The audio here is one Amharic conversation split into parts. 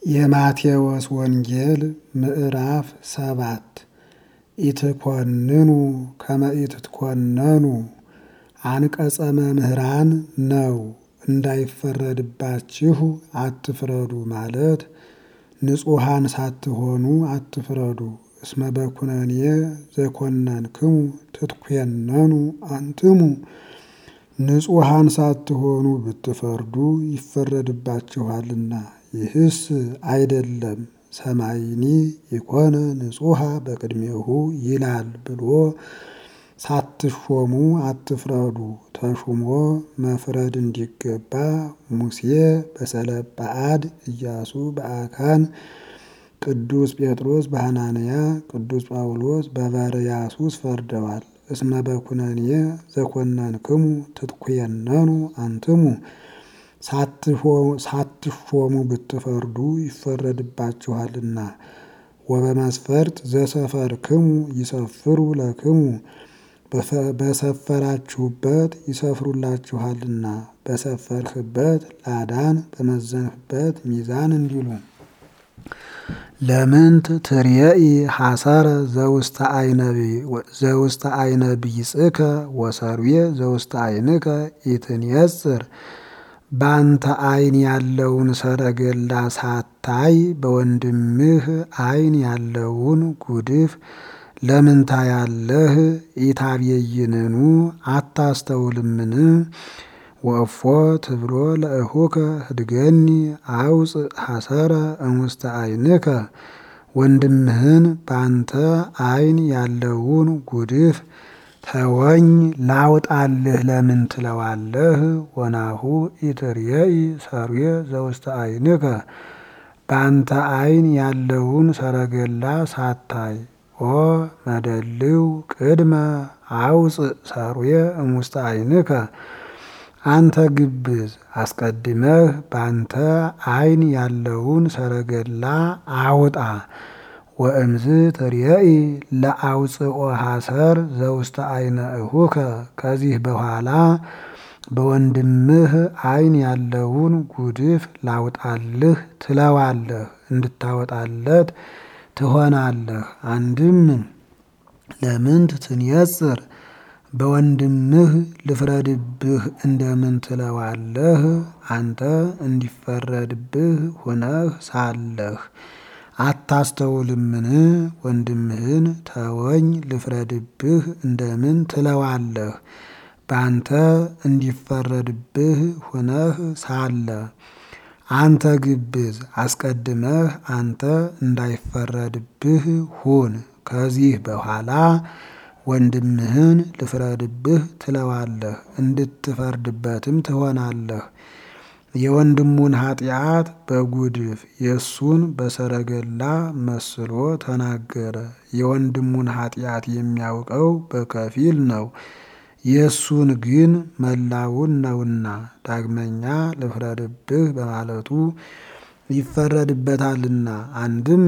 የማቴዎስ ወንጌል ምዕራፍ ሰባት ኢትኮንኑ ከመ ኢትትኮነኑ አንቀጸ መምህራን ነው። እንዳይፈረድባችሁ አትፍረዱ ማለት ንጹሐን ሳትሆኑ አትፍረዱ። እስመ በኩነኔ ዘኮነንክሙ ትትኮነኑ አንትሙ ንጹሐን ሳትሆኑ ብትፈርዱ ይፈረድባችኋልና። ይህስ አይደለም ሰማይኒ የኮነ ንጹሐ በቅድሜሁ ይላል ብሎ ሳትሾሙ አትፍረዱ። ተሹሞ መፍረድ እንዲገባ ሙሴ በሰለጰዓድ፣ ኢያሱ በአካን፣ ቅዱስ ጴጥሮስ በሐናንያ፣ ቅዱስ ጳውሎስ በበርያሱስ ፈርደዋል። እስመ በኩነኔ ዘኮነንክሙ ትትኮነኑ አንትሙ ሳትሾሙ ብትፈርዱ ይፈረድባችኋልና። ወበመስፈርት ዘሰፈርክሙ ይሰፍሩ ለክሙ በሰፈራችሁበት ይሰፍሩላችኋልና። በሰፈርህበት ላዳን በመዘንህበት ሚዛን እንዲሉ ለምንት ትርየኢ ሐሰረ ዘውስተ አይነ ቢጽከ ወሰርዌ ዘውስተ አይንከ ኢትንየጽር በአንተ አይን ያለውን ሰረገላ ሳታይ በወንድምህ አይን ያለውን ጉድፍ ለምን ታያለህ? ኢታቤይንኑ አታስተውልምን? ወእፎ ትብሎ ለእሁከ ህድገኒ አውፅእ ሐሰረ እሙስተ አይንከ ወንድምህን በአንተ አይን ያለውን ጉድፍ ተወኝ ላውጣልህ ለምን ትለዋለህ? ወናሁ ኢትርየኢ ሰርዌ ዘውስተ አይንከ በአንተ አይን ያለውን ሰረገላ ሳታይ ኦ መደልው ቅድመ አውፅእ ሰርዌ እሙስተ አይንከ አንተ ግብዝ አስቀድመህ በአንተ አይን ያለውን ሰረገላ አውጣ። ወእምዝ ትርየኢ ለአውፅኦ ሐሰር ዘውስተ አይነ እሁከ ከዚህ በኋላ በወንድምህ አይን ያለውን ጉድፍ ላውጣልህ ትለዋለህ፣ እንድታወጣለት ትሆናለህ። አንድም ለምንት ትንየጽር በወንድምህ ልፍረድብህ እንደምን ትለዋለህ? አንተ እንዲፈረድብህ ሆነህ ሳለህ አታስተውልምን? ወንድምህን ተወኝ ልፍረድብህ እንደምን ትለዋለህ? በአንተ እንዲፈረድብህ ሆነህ ሳለ አንተ ግብዝ አስቀድመህ አንተ እንዳይፈረድብህ ሁን። ከዚህ በኋላ ወንድምህን ልፍረድብህ ትለዋለህ፣ እንድትፈርድበትም ትሆናለህ። የወንድሙን ኃጢአት በጉድፍ የእሱን በሰረገላ መስሎ ተናገረ። የወንድሙን ኃጢአት የሚያውቀው በከፊል ነው፣ የእሱን ግን መላውን ነውና። ዳግመኛ ልፍረድብህ በማለቱ ይፈረድበታልና። አንድም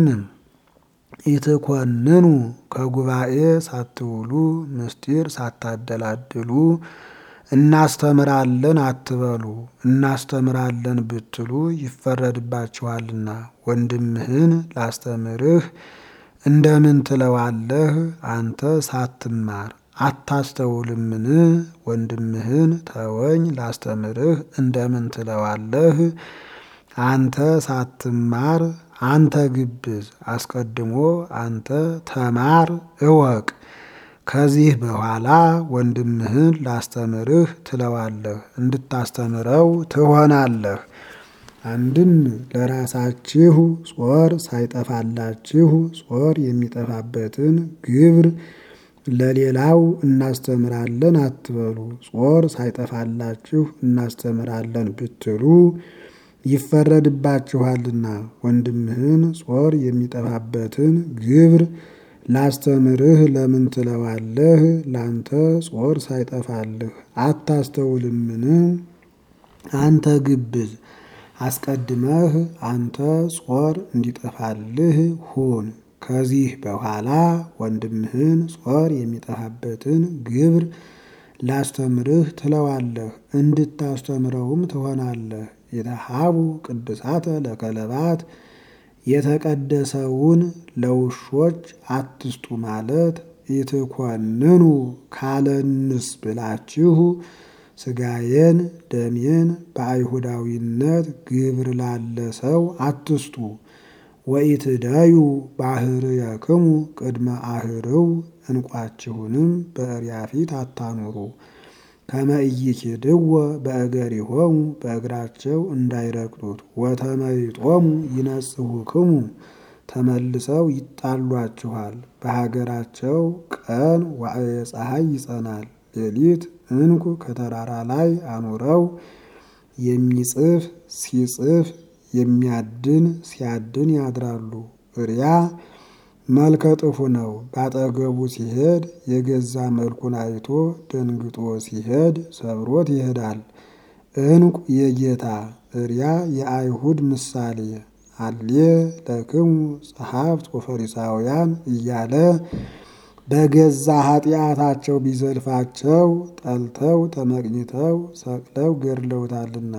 ኢትኮንኑ ከጉባኤ ሳትውሉ ምስጢር ሳታደላድሉ እናስተምራለን አትበሉ። እናስተምራለን ብትሉ ይፈረድባችኋልና። ወንድምህን ላስተምርህ እንደምን ትለዋለህ? አንተ ሳትማር አታስተውልምን? ወንድምህን ተወኝ ላስተምርህ እንደምን ትለዋለህ? አንተ ሳትማር አንተ ግብዝ አስቀድሞ አንተ ተማር እወቅ። ከዚህ በኋላ ወንድምህን ላስተምርህ ትለዋለህ፣ እንድታስተምረው ትሆናለህ። አንድም ለራሳችሁ ጾር ሳይጠፋላችሁ ጾር የሚጠፋበትን ግብር ለሌላው እናስተምራለን አትበሉ። ጾር ሳይጠፋላችሁ እናስተምራለን ብትሉ ይፈረድባችኋልና። ወንድምህን ጾር የሚጠፋበትን ግብር ላስተምርህ ለምን ትለዋለህ? ላንተ ጾር ሳይጠፋልህ አታስተውልምን? አንተ ግብዝ አስቀድመህ አንተ ጾር እንዲጠፋልህ ሁን። ከዚህ በኋላ ወንድምህን ጾር የሚጠፋበትን ግብር ላስተምርህ ትለዋለህ፣ እንድታስተምረውም ትሆናለህ። የተሃቡ ቅዱሳተ ለከለባት የተቀደሰውን ለውሾች አትስጡ ማለት ኢትኮንኑ ካለንስ ብላችሁ ሥጋዬን ደሜን በአይሁዳዊነት ግብር ላለ ሰው አትስጡ። ወኢትዳዩ ባህርየክሙ ቅድመ አህርው እንቋችሁንም በእሪያ ፊት አታኑሩ። ከመ ኢይኪድዎ በእገሪሆሙ በእግራቸው እንዳይረግጡት። ወተመይጦሙ ይነጽሁክሙ ተመልሰው ይጣሏችኋል። በሀገራቸው ቀን ዋዕየ ፀሐይ ይጸናል፣ ሌሊት እንቁ ከተራራ ላይ አኑረው የሚጽፍ ሲጽፍ የሚያድን ሲያድን ያድራሉ። እሪያ መልከ ጥፉ ነው። ባጠገቡ ሲሄድ የገዛ መልኩን አይቶ ደንግጦ ሲሄድ ሰብሮት ይሄዳል። እንቁ የጌታ እሪያ የአይሁድ ምሳሌ አሌ ለክሙ ጸሐፍት ወፈሪሳውያን እያለ በገዛ ኃጢአታቸው ቢዘልፋቸው ጠልተው ተመቅኝተው ሰቅለው ገድለውታልና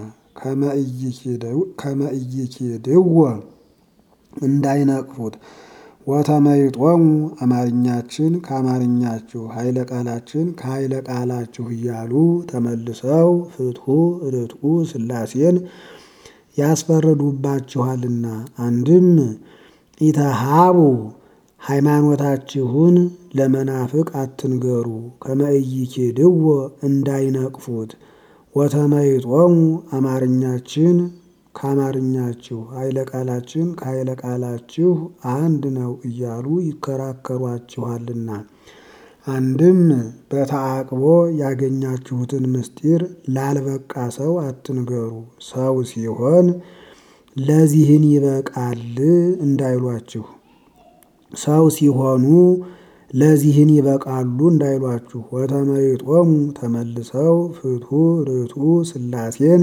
ከመ ኢይኪድዎ እንዳይነቅፉት ወተመይጦሙ አማርኛችን ከአማርኛችሁ ኃይለ ቃላችን ከኃይለ ቃላችሁ እያሉ ተመልሰው ፍትሑ ርትዑ ሥላሴን ያስፈርዱባችኋልና። አንድም ኢተሃቡ ሃይማኖታችሁን ለመናፍቅ አትንገሩ ከመ ኢይኪድዎ እንዳይነቅፉት ወተመይጦሙ አማርኛችን ከአማርኛችሁ ኃይለ ቃላችን ከኃይለ ቃላችሁ አንድ ነው እያሉ ይከራከሯችኋልና። አንድም በተዓቅቦ ያገኛችሁትን ምስጢር ላልበቃ ሰው አትንገሩ። ሰው ሲሆን ለዚህን ይበቃል እንዳይሏችሁ፣ ሰው ሲሆኑ ለዚህን ይበቃሉ እንዳይሏችሁ። ወተመይጦሙ ተመልሰው ፍትሑ ርትዑ ሥላሴን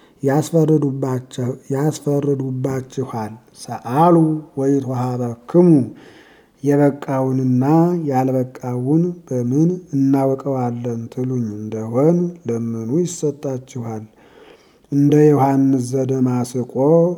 ያስፈርዱባችኋል። ሰአሉ ወይትወሀበክሙ የበቃውንና ያልበቃውን በምን እናውቀዋለን ትሉኝ እንደሆን ለምኑ ይሰጣችኋል። እንደ ዮሐንስ ዘደማስቆ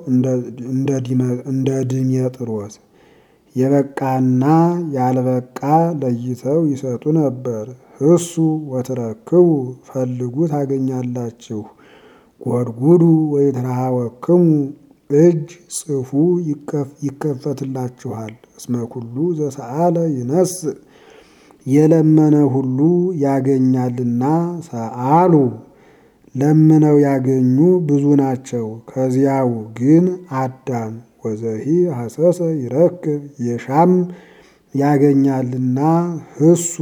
እንደ ድሜጥሮስ የበቃና ያልበቃ ለይተው ይሰጡ ነበር። እሱ ወትረክቡ ፈልጉ ታገኛላችሁ። ጎድጉዱ ወይትረሃወክሙ እጅ ጽፉ ይከፈትላችኋል። እስመ ኩሉ ዘሰአለ ይነስእ የለመነ ሁሉ ያገኛልና። ሰአሉ ለምነው ያገኙ ብዙ ናቸው። ከዚያው ግን አዳም ወዘሂ ሐሰሰ ይረክብ የሻም ያገኛልና ህሱ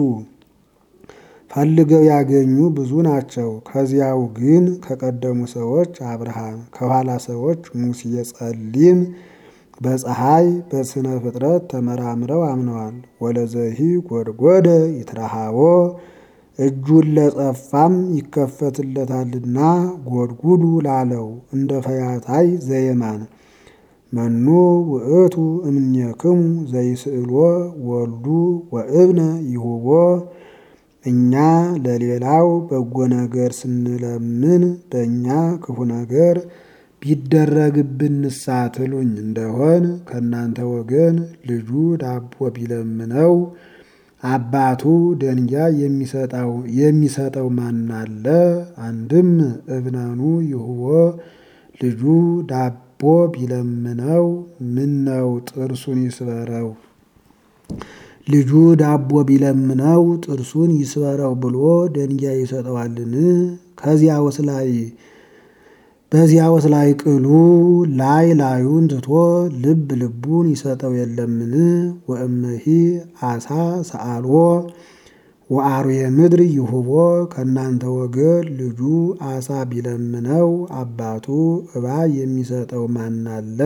ፈልገው ያገኙ ብዙ ናቸው። ከዚያው ግን ከቀደሙ ሰዎች አብርሃም፣ ከኋላ ሰዎች ሙሴ ጸሊም በፀሐይ በስነ ፍጥረት ተመራምረው አምነዋል። ወለዘሂ ጎድጎደ ይትረሃቦ እጁን ለጸፋም ይከፈትለታልና ጎድጉዱ ላለው እንደ ፈያታይ ዘየማን መኑ ውእቱ እምኔክሙ ዘይስእሎ ወልዱ ወእብነ ይሁቦ እኛ ለሌላው በጎ ነገር ስንለምን በእኛ ክፉ ነገር ቢደረግብን ንሳ ትሉኝ እንደሆን ከእናንተ ወገን ልጁ ዳቦ ቢለምነው አባቱ ደንጊያ የሚሰጠው ማናለ? አንድም እብነኑ ይሁቦ ልጁ ዳቦ ቢለምነው ምነው ጥርሱን ይስበረው ልጁ ዳቦ ቢለምነው ጥርሱን ይስበረው ብሎ ደንጊያ ይሰጠዋልን? ከዚያውስ ላይ በዚያውስ ላይ ቅሉ ላይ ላዩን ትቶ ልብ ልቡን ይሰጠው የለምን? ወእመሂ አሳ ሰአልዎ ወአርዌ ምድር ይሁቦ ከእናንተ ወገን ልጁ አሳ ቢለምነው አባቱ እባብ የሚሰጠው ማናለ?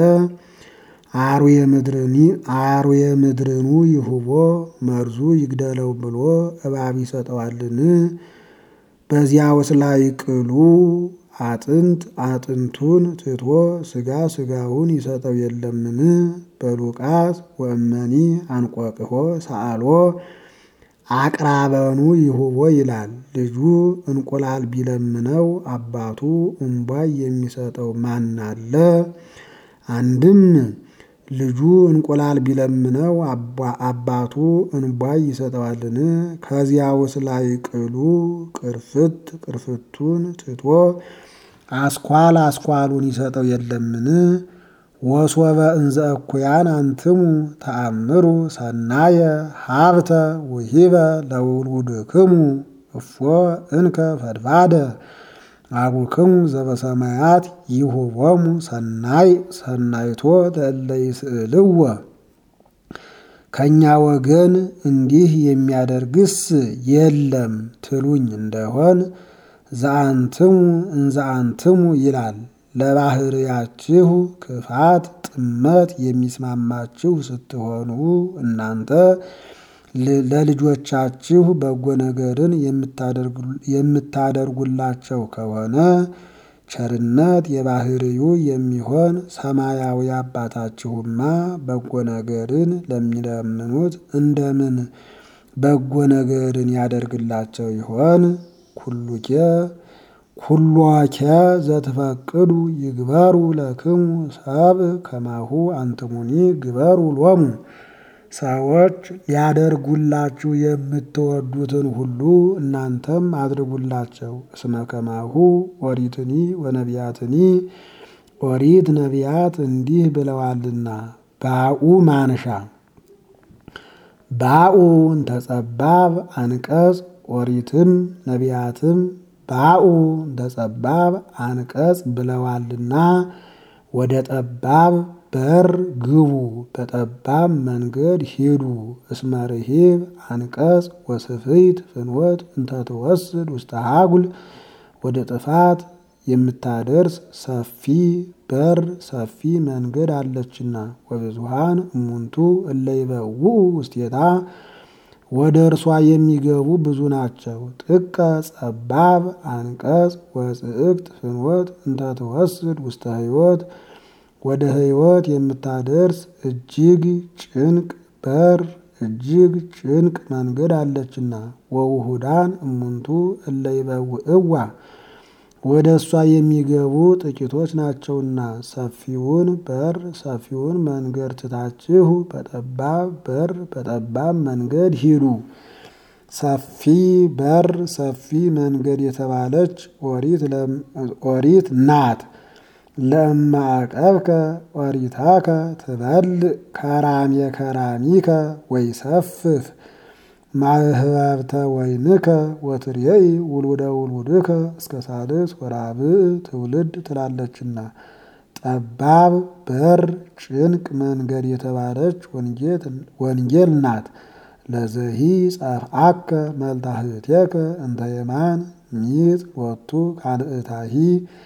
አርዌ ምድርኑ ይሁቦ መርዙ ይግደለው ብሎ እባብ ይሰጠዋልን? በዚያውስ ላይ ቅሉ አጥንት አጥንቱን ትቶ ስጋ ስጋውን ይሰጠው የለምን? በሉቃስ ወእመኒ አንቆቅሆ ሰአልዎ አቅራበኑ ይሁቦ ይላል። ልጁ እንቁላል ቢለምነው አባቱ እምቧይ የሚሰጠው ማናለ? አንድም ልጁ እንቁላል ቢለምነው አባቱ እንቧይ ይሰጠዋልን? ከዚያውስ ላይ ቅሉ ቅርፍት ቅርፍቱን ትቶ አስኳል አስኳሉን ይሰጠው የለምን? ወሶበ እንዘ እኩያን አንትሙ ተአምሩ ሰናየ ሀብተ ውሂበ ለውሉድክሙ እፎ እንከ ፈድፋደ አቡክሙ ዘበሰማያት ይሁቦሙ ሰናይ ሰናይቶ ለእለ ይስእልዎ። ከእኛ ወገን እንዲህ የሚያደርግስ የለም ትሉኝ እንደሆን ዘአንትሙ እንዘአንትሙ ይላል። ለባህርያችሁ ክፋት ጥመት የሚስማማችሁ ስትሆኑ እናንተ ለልጆቻችሁ በጎ ነገርን የምታደርጉላቸው ከሆነ ቸርነት የባህርዩ የሚሆን ሰማያዊ አባታችሁማ በጎ ነገርን ለሚለምኑት እንደምን በጎ ነገርን ያደርግላቸው ይሆን? ኩሉኬ ኩሎኬ ዘትፈቅዱ ይግበሩ ለክሙ ሰብ ከማሁ አንትሙኒ ግበሩ ሎሙ። ሰዎች ሊያደርጉላችሁ የምትወዱትን ሁሉ እናንተም አድርጉላቸው። እስመ ከማሁ ኦሪትኒ ወነቢያትኒ ኦሪት ነቢያት እንዲህ ብለዋልና። ባኡ ማንሻ ባኡ እንተጸባብ አንቀጽ ኦሪትም ነቢያትም ባኡ እንተጸባብ አንቀጽ ብለዋልና ወደ ጠባብ በር ግቡ፣ በጠባብ መንገድ ሂዱ። እስመ ርሂብ አንቀጽ ወስፍይት ፍኖት እንተትወስድ ውስተ ሀጉል ወደ ጥፋት የምታደርስ ሰፊ በር ሰፊ መንገድ አለችና። ወብዙሃን እሙንቱ እለ ይበውኡ ውስቴታ ወደ እርሷ የሚገቡ ብዙ ናቸው። ጥቀ ጸባብ አንቀጽ ወጽእቅት ፍኖት እንተትወስድ ውስተ ሕይወት ወደ ሕይወት የምታደርስ እጅግ ጭንቅ በር እጅግ ጭንቅ መንገድ አለችና። ወውሁዳን እሙንቱ እለ ይበውእዋ ወደ እሷ የሚገቡ ጥቂቶች ናቸውና። ሰፊውን በር ሰፊውን መንገድ ትታችሁ በጠባብ በር በጠባብ መንገድ ሂዱ። ሰፊ በር ሰፊ መንገድ የተባለች ኦሪት ናት። ለእማ አቀብከ ኦሪታከ ትበልዕ ከራሜ ከራሚከ ወይሰፍፍ ማህበብተ ወይንከ ወትርየኢ ውሉደ ውሉድከ እስከ ሳልስ ወራብዕ ትውልድ ትላለችና። ጠባብ በር ጭንቅ መንገድ የተባለች ወንጌል ናት። ለዘሂ ጸፍአከ መልታህቴከ እንተ የማን ሚጥ ሎቱ ካልእታሂ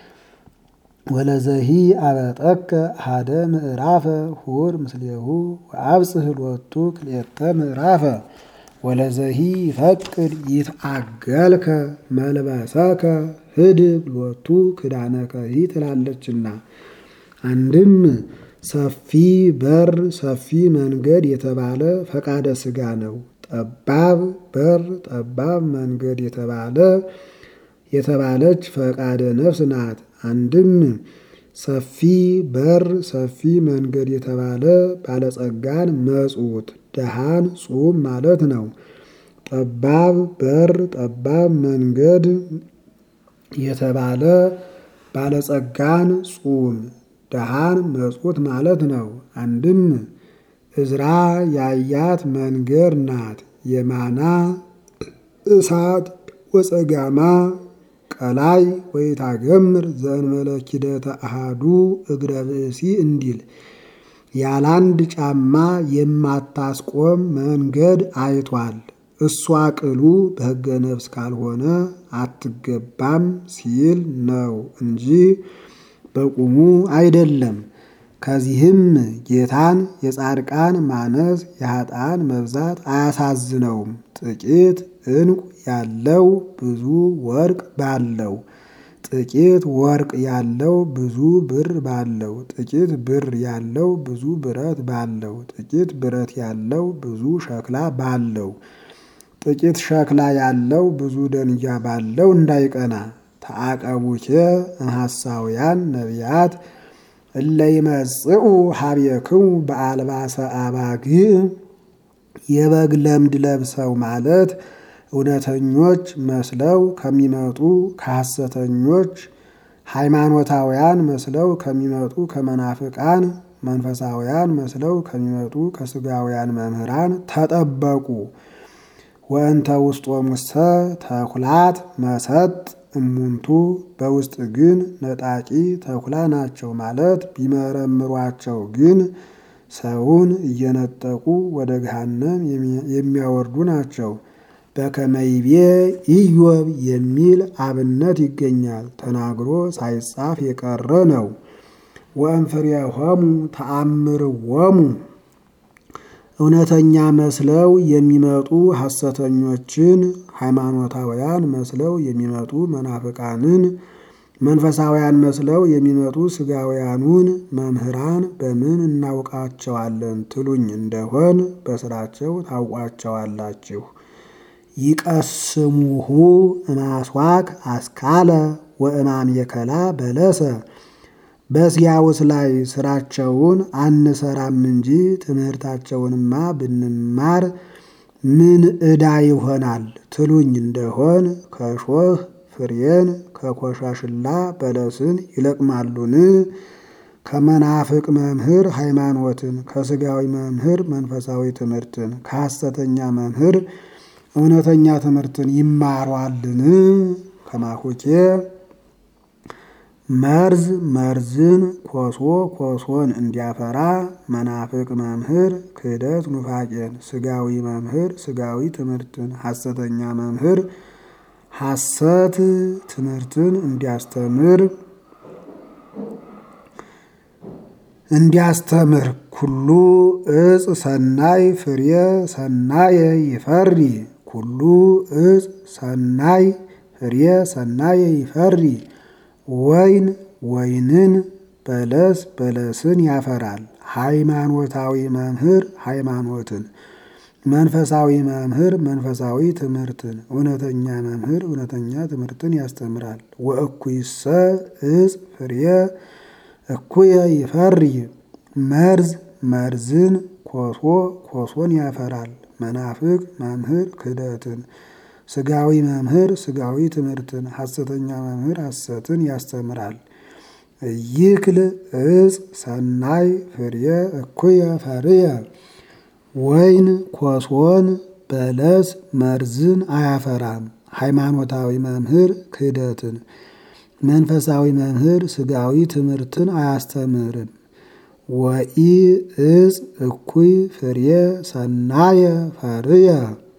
ወለዘሂ አበጠከ አሐደ ምዕራፈ ሁር ምስሌሁ ወአብጽሕ ሎቱ ክልኤተ ምዕራፈ ወለዘሂ ይፈቅድ ይትአገልከ መልበሰከ ህድግ ሎቱ ክዳነከሂ ትላለችና። አንድም ሰፊ በር ሰፊ መንገድ የተባለ ፈቃደ ሥጋ ነው። ጠባብ በር ጠባብ መንገድ የተባለ የተባለች ፈቃደ ነፍስ ናት። አንድም ሰፊ በር ሰፊ መንገድ የተባለ ባለጸጋን መጽውት ደሃን ጹም ማለት ነው። ጠባብ በር ጠባብ መንገድ የተባለ ባለጸጋን ጹም ደሃን መጽውት ማለት ነው። አንድም እዝራ ያያት መንገድ ናት። የማና እሳት ወጸጋማ ቀላይ ወይታገምር ዘእንበለ ኪደተ አሃዱ እግረ ብእሲ እንዲል ያላንድ ጫማ የማታስቆም መንገድ አይቷል። እሷ ቅሉ በሕገ ነፍስ ካልሆነ አትገባም ሲል ነው እንጂ በቁሙ አይደለም። ከዚህም ጌታን የጻድቃን ማነስ የኃጥአን መብዛት አያሳዝነውም። ጥቂት ዕንቁ ያለው ብዙ ወርቅ ባለው፣ ጥቂት ወርቅ ያለው ብዙ ብር ባለው፣ ጥቂት ብር ያለው ብዙ ብረት ባለው፣ ጥቂት ብረት ያለው ብዙ ሸክላ ባለው፣ ጥቂት ሸክላ ያለው ብዙ ደንጊያ ባለው እንዳይቀና ተአቀቡኬ እምሐሳውያን ነቢያት እለ ይመጽኡ ሀቤክሙ በአልባሰ አባግዕ የበግ ለምድ ለብሰው ማለት እውነተኞች መስለው ከሚመጡ ከሐሰተኞች ሃይማኖታውያን መስለው ከሚመጡ ከመናፍቃን መንፈሳውያን መስለው ከሚመጡ ከስጋውያን መምህራን ተጠበቁ። ወእንተ ውስጦሙሰ ተኩላት መሰጥ እሙንቱ በውስጥ ግን ነጣቂ ተኩላ ናቸው ማለት ቢመረምሯቸው ግን ሰውን እየነጠቁ ወደ ገሃነም የሚያወርዱ ናቸው። በከመይቤ ኢዮብ የሚል አብነት ይገኛል። ተናግሮ ሳይጻፍ የቀረ ነው። ወእንፍሬሆሙ ተአምርዎሙ እውነተኛ መስለው የሚመጡ ሐሰተኞችን ሃይማኖታውያን መስለው የሚመጡ መናፍቃንን መንፈሳውያን መስለው የሚመጡ ስጋውያኑን መምህራን በምን እናውቃቸዋለን ትሉኝ እንደሆን በስራቸው ታውቋቸዋላችሁ። ይቀስሙሁ እማስዋክ አስካለ ወእማሜከላ በለሰ በዚያውስ ላይ ስራቸውን አንሰራም እንጂ ትምህርታቸውንማ ብንማር ምን ዕዳ ይሆናል ትሉኝ እንደሆን ከሾህ ፍሬን ከኮሻሽላ በለስን ይለቅማሉን? ከመናፍቅ መምህር ሃይማኖትን፣ ከስጋዊ መምህር መንፈሳዊ ትምህርትን፣ ከሐሰተኛ መምህር እውነተኛ ትምህርትን ይማሯልን? ከማሁኬ መርዝ መርዝን ኮሶ ኮሶን እንዲያፈራ መናፍቅ መምህር ክህደት ኑፋቄን፣ ስጋዊ መምህር ስጋዊ ትምህርትን፣ ሐሰተኛ መምህር ሐሰት ትምህርትን እንዲያስተምር እንዲያስተምር ኩሉ እጽ ሰናይ ፍሬ ሰናየ ይፈሪ ኩሉ እጽ ሰናይ ፍሬ ሰናየ ይፈሪ ወይን ወይንን በለስ በለስን ያፈራል። ሃይማኖታዊ መምህር ሃይማኖትን፣ መንፈሳዊ መምህር መንፈሳዊ ትምህርትን፣ እውነተኛ መምህር እውነተኛ ትምህርትን ያስተምራል። ወእኩይሰ እጽ ፍሬ እኩየ ይፈሪ መርዝ መርዝን ኮሶ ኮሶን ያፈራል። መናፍቅ መምህር ክህደትን ስጋዊ መምህር ስጋዊ ትምህርትን ሐሰተኛ መምህር ሐሰትን ያስተምራል። ይክል እጽ ሰናይ ፍሬ እኩየ ፈርየ ወይን ኮሶን በለስ መርዝን አያፈራም። ሃይማኖታዊ መምህር ክህደትን መንፈሳዊ መምህር ስጋዊ ትምህርትን አያስተምርም። ወኢ እጽ እኩይ ፍሬ ሰናየ ፈርየ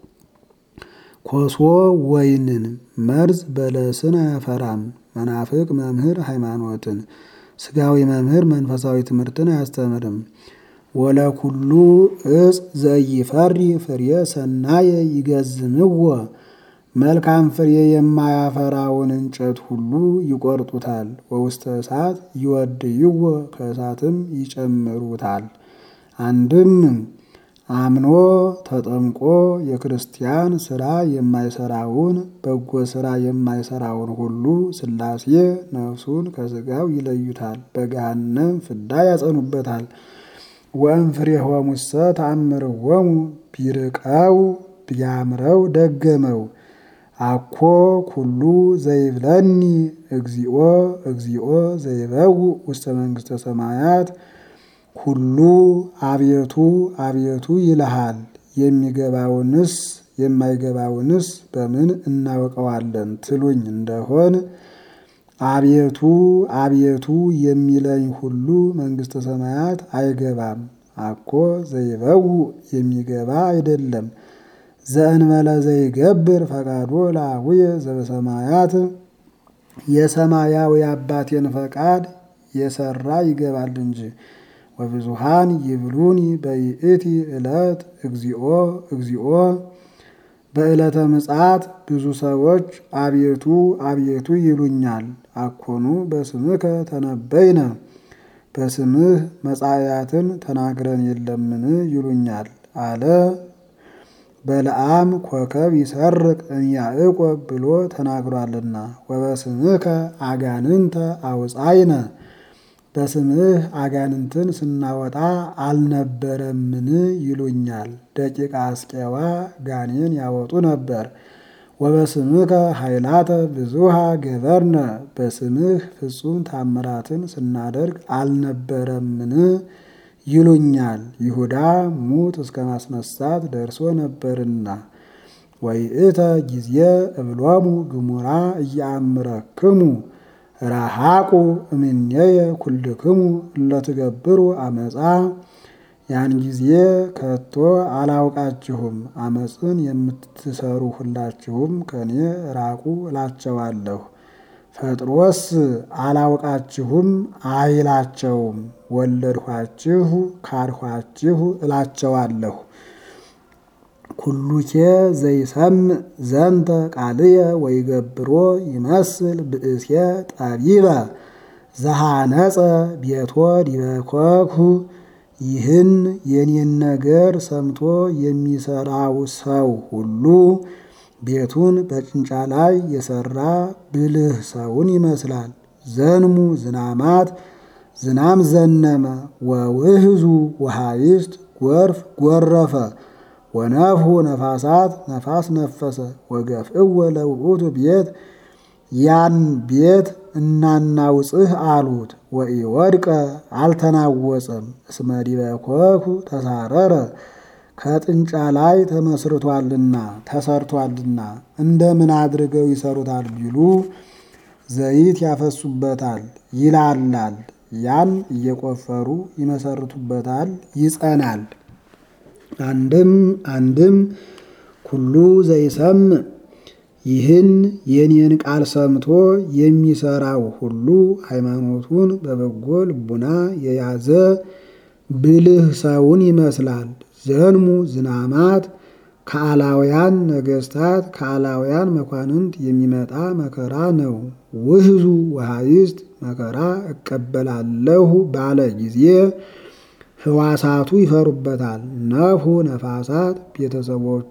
ኮሶ ወይንን መርዝ በለስን አያፈራም። መናፍቅ መምህር ሃይማኖትን ስጋዊ መምህር መንፈሳዊ ትምህርትን አያስተምርም። ወለኩሉ እጽ ዘይፈሪ ፍሬ ሰናየ ይገዝምዎ መልካም ፍሬ የማያፈራውን እንጨት ሁሉ ይቆርጡታል። ወውስተ እሳት ይወድይዎ ከእሳትም ይጨምሩታል። አንድም አምኖ ተጠምቆ የክርስቲያን ስራ የማይሰራውን በጎ ስራ የማይሰራውን ሁሉ ሥላሴ ነፍሱን ከሥጋው ይለዩታል፣ በገሃነም ፍዳ ያጸኑበታል። ወእምፍሬሆሙሰ ተአምርዎሙ ቢርቀው ቢያምረው ደገመው አኮ ኩሉ ዘይብለኒ እግዚኦ እግዚኦ ዘይበው ውስተ መንግሥተ ሰማያት ሁሉ አቤቱ አቤቱ ይልሃል። የሚገባውንስ የማይገባውንስ በምን እናውቀዋለን ትሉኝ እንደሆን አቤቱ አቤቱ የሚለኝ ሁሉ መንግሥተ ሰማያት አይገባም። አኮ ዘይበው የሚገባ አይደለም ዘእንበለ ዘይገብር ፈቃዶ ለአቡየ ዘበሰማያት የሰማያዊ አባቴን ፈቃድ የሰራ ይገባል እንጂ። ወብዙሃን ይብሉኒ በይእቲ ዕለት እግዚኦ እግዚኦ በዕለተ ምጽአት ብዙ ሰዎች አቤቱ አቤቱ ይሉኛል። አኮኑ በስምከ ተነበይነ በስምህ መጻእያትን ተናግረን የለምን ይሉኛል አለ። በለዓም ኮከብ ይሰርቅ እምያዕቆብ ብሎ ተናግሯልና። ወበስምከ አጋንንተ አውፃይነ በስምህ አጋንንትን ስናወጣ አልነበረምን ይሉኛል። ደቂቀ አስቄዋ ጋኔን ያወጡ ነበር። ወበስምከ ኃይላተ ብዙሃ ገበርነ በስምህ ፍጹም ታምራትን ስናደርግ አልነበረምን ይሉኛል። ይሁዳ ሙት እስከ ማስነሳት ደርሶ ነበርና ወይእተ ጊዜ እብሎሙ ግሙራ እያአምረክሙ ረሃቁ እምኔየ ኩልክሙ እለትገብሩ አመፃ ያን ጊዜ ከቶ አላውቃችሁም፣ አመፅን የምትሰሩ ሁላችሁም ከኔ ራቁ እላቸዋለሁ። ፈጥሮስ አላውቃችሁም አይላቸውም፣ ወለድኋችሁ ካድኋችሁ እላቸዋለሁ። ኩሉኬ ዘይሰምዕ ዘንተ ቃልየ ወይገብሮ ይመስል ብእሴ ጠቢበ ዘሃነጸ ቤቶ ዲበ ኮኩ ይህን የኔን ነገር ሰምቶ የሚሰራው ሰው ሁሉ ቤቱን በጭንጫ ላይ የሰራ ብልህ ሰውን ይመስላል። ዘንሙ ዝናማት ዝናም ዘነመ ወውህዙ ወሃይስት ጎርፍ ጎረፈ ወነፍሑ ነፋሳት ነፋስ ነፈሰ ወገፍእወ ለውእቱ ቤት ያን ቤት እናናውጽህ አሉት። ወኢወድቀ አልተናወጸም። እስመ ዲበ ኮኩ ተሳረረ ከጥንጫ ላይ ተመስርቷልና ተሰርቷልና። እንደምን አድርገው ይሰሩታል ቢሉ ዘይት ያፈሱበታል፣ ይላላል። ያን እየቆፈሩ ይመሰርቱበታል፣ ይጸናል። አንድም አንድም ኩሉ ዘይሰምዕ ይህን የኔን ቃል ሰምቶ የሚሰራው ሁሉ ሃይማኖቱን በበጎ ልቡና የያዘ ብልህ ሰውን ይመስላል። ዘንሙ ዝናማት ከአላውያን ነገስታት ከአላውያን መኳንንት የሚመጣ መከራ ነው። ውህዙ ወሃይስት መከራ እቀበላለሁ ባለ ጊዜ ህዋሳቱ ይፈሩበታል። ነፍሑ ነፋሳት ቤተሰቦቹ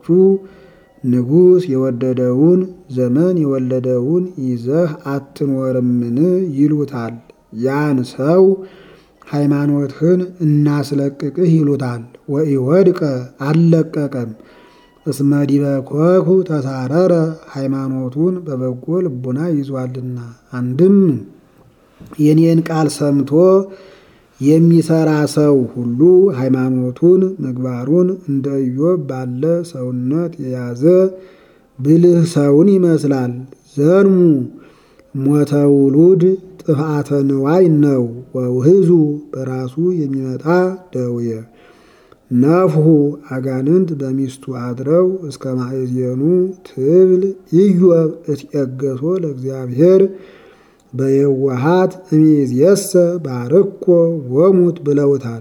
ንጉሥ የወደደውን ዘመን የወለደውን ይዘህ አትኖርምን ይሉታል። ያን ሰው ሃይማኖትህን እናስለቅቅህ ይሉታል። ወኢወድቀ አልለቀቀም። እስመ ዲበ ኮኩ ተሳረረ ሃይማኖቱን በበጎ ልቡና ይዟልና። አንድም የኔን ቃል ሰምቶ የሚሰራ ሰው ሁሉ ሃይማኖቱን ምግባሩን እንደ ኢዮብ ባለ ሰውነት የያዘ ብልህ ሰውን ይመስላል። ዘንሙ ሞተ ውሉድ ጥፍአተ ንዋይ ነው። ወውህዙ በራሱ የሚመጣ ደውየ ነፍሑ አጋንንት በሚስቱ አድረው እስከ ማእዜኑ ትብል ኢዮብ እትየገሶ ለእግዚአብሔር በየዋሃት እምይእዜሰ ባርኮ ወሙት ብለውታል።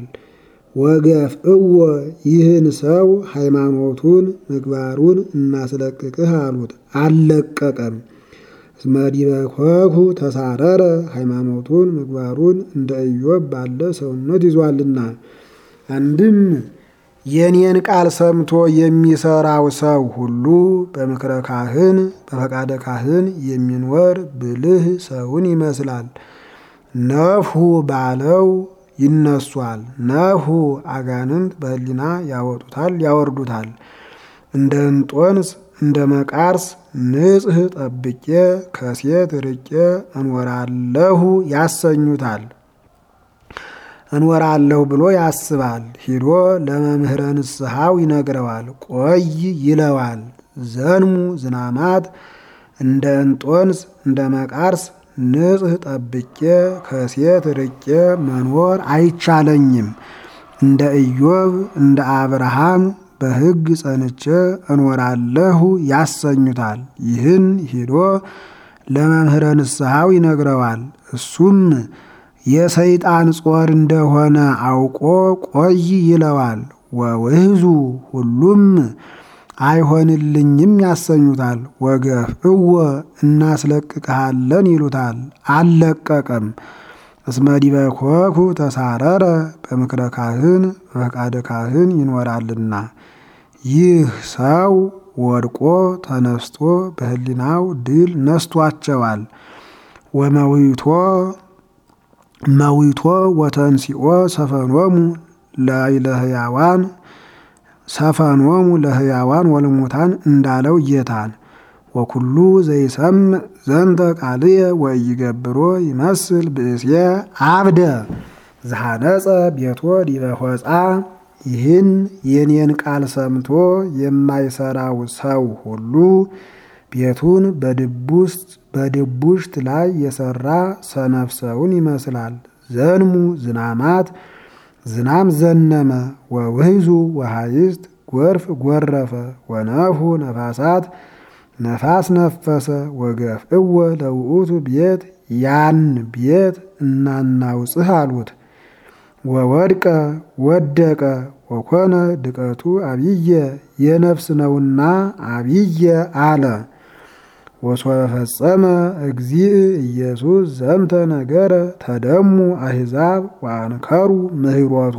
ወገፍእዎ ይህን ሰው ሃይማኖቱን ምግባሩን እናስለቅቅህ አሉት። አልለቀቀም። እስመ ዲበ ኮኩ ተሳረረ ሃይማኖቱን ምግባሩን እንደ ኢዮብ ባለ ሰውነት ይዟልና። አንድም የኔን ቃል ሰምቶ የሚሰራው ሰው ሁሉ በምክረ ካህን በፈቃደ ካህን የሚኖር ብልህ ሰውን ይመስላል። ነፍሑ ባለው ይነሷል። ነፍሑ አጋንንት በሕሊና ያወጡታል ያወርዱታል። እንደ እንጦንስ እንደ መቃርስ ንጽሕ ጠብቄ ከሴት ርቄ እንወራለሁ ያሰኙታል። እንወራለሁ ብሎ ያስባል። ሂዶ ለመምህረ ንስሐው ይነግረዋል። ቆይ ይለዋል። ዘንሙ ዝናማት እንደ እንጦንስ እንደ መቃርስ ንጽሕ ጠብቄ ከሴት ርቄ መኖር አይቻለኝም። እንደ ኢዮብ እንደ አብርሃም በሕግ ጸንቼ እኖራለሁ ያሰኙታል። ይህን ሂዶ ለመምህረ ንስሐው ይነግረዋል። እሱም የሰይጣን ጾር እንደሆነ አውቆ ቆይ ይለዋል። ወውህዙ ሁሉም አይሆንልኝም ያሰኙታል። ወገፍእዎ እናስለቅቅሃለን ይሉታል። አልለቀቀም። እስመ ዲበ ኮኩ ተሳረረ በምክረ ካህን በፈቃደ ካህን ይኖራልና። ይህ ሰው ወድቆ ተነስቶ በሕሊናው ድል ነስቷቸዋል። ወመዊቶ መዊቶ ወተንሲኦ ሰፈኖሙ ላይለ ሕያዋን ሰፈኖሙ ለሕያዋን ወለሙታን እንዳለው ጌታን ወኩሉ ዘይሰምዕ ዘንተ ቃልየ ወኢይገብሮ ይመስል ብእስየ አብደ ዘሐነጸ ቤቶ ዲበ ሆፃ ይህን የኔን ቃል ሰምቶ የማይሰራው ሰው ሁሉ ቤቱን በድቡሽት ላይ የሰራ ሰነፍ ሰውን ይመስላል። ዘንሙ ዝናማት ዝናም ዘነመ ወውህዙ ወሃይስት ጎርፍ ጎረፈ ወነፉ ነፋሳት ነፋስ ነፈሰ ወገፍእወ ለውእቱ ቤት ያን ቤት እናናውጽህ አሉት። ወወድቀ ወደቀ ወኮነ ድቀቱ አብየ የነፍስ ነውና አብየ አለ። ወሶበ ፈጸመ እግዚእ ኢየሱስ ዘንተ ነገረ ተደሙ አሕዛብ ወአንከሩ ምህሮቶ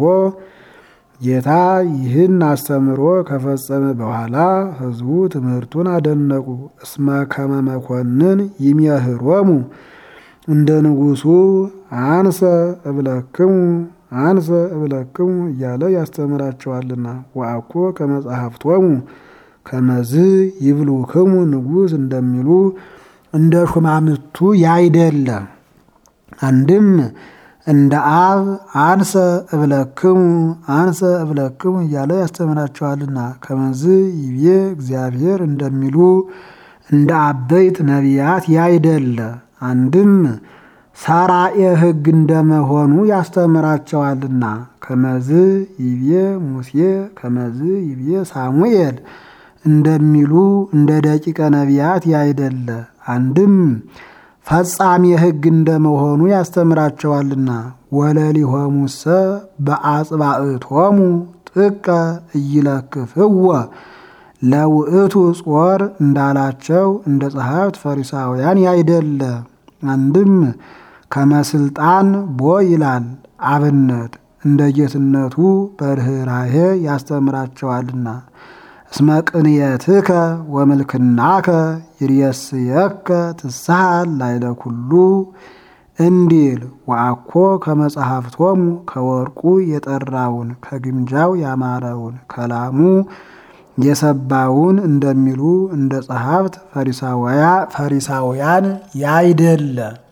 ጌታ ይህን አስተምሮ ከፈጸመ በኋላ ሕዝቡ ትምህርቱን አደነቁ። እስመ ከመ መኮንን ይሜህሮሙ እንደ ንጉሡ አንሰ እብለክሙ አንሰ እብለክሙ እያለ ያስተምራቸዋልና። ወአኮ ከመጻሕፍቶሙ ከመዝ ይብሉክሙ ንጉሥ እንደሚሉ እንደ ሹማምቱ ያይደለ አንድም እንደ አብ አንሰ እብለክሙ አንሰ እብለክሙ እያለ ያስተምራቸዋልና። ከመዝ ይቤ እግዚአብሔር እንደሚሉ እንደ አበይት ነቢያት ያይደለ አንድም ሰራኤ ሕግ እንደመሆኑ ያስተምራቸዋልና። ከመዝ ይቤ ሙሴ ከመዝ ይቤ ሳሙኤል እንደሚሉ እንደ ደቂቀ ነቢያት ያይደለ አንድም ፈጻሜ ሕግ እንደመሆኑ ያስተምራቸዋልና። ወለሊሆሙሰ በአጽባእቶሙ ጥቀ እይለክፍወ ለውእቱ ጾር እንዳላቸው እንደ ጸሐፍት ፈሪሳውያን ያይደለ አንድም ከመስልጣን ቦ ይላል አብነት እንደ ጌትነቱ በርኅራሄ ያስተምራቸዋልና። እስመ ቅንየትከ ወምልክናከ ይርየስየከ ትስሐል ላይለ ኩሉ እንዲል ወአኮ ከመጽሐፍቶሙ ከወርቁ የጠራውን ከግምጃው ያማረውን ከላሙ የሰባውን እንደሚሉ እንደ ጸሐፍት ፈሪሳውያን ያይደለ